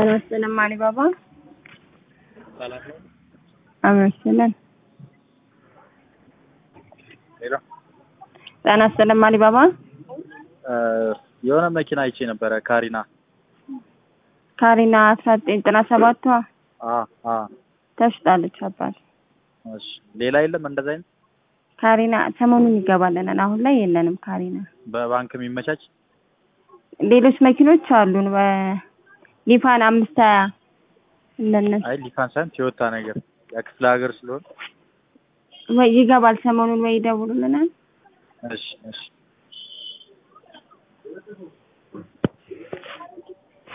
ጤና ይስጥልን አሊባባ። ሰላም ነው። አሜን ይስጥልን። ሄሎ ጤና ይስጥልን አሊባባ። የሆነ መኪና አይቼ ነበረ ካሪና። ካሪና አስራ ዘጠኝ ዘጠና ሰባቷ አ አ ተሽጣለች አባት። እሺ ሌላ የለም እንደዛ አይነት ካሪና ሰሞኑን ይገባልናል። አሁን ላይ የለንም ካሪና። በባንክ የሚመቻች ሌሎች መኪኖች አሉን። በሊፋን አምስት ሀያ እንደነሱ አይ ሊፋን ሳይሆን ቶዮታ ነገር የክፍለ ሀገር ስለሆነ ወይ ይገባል ሰሞኑን ወይ ይደውሉልናል። እሺ እሺ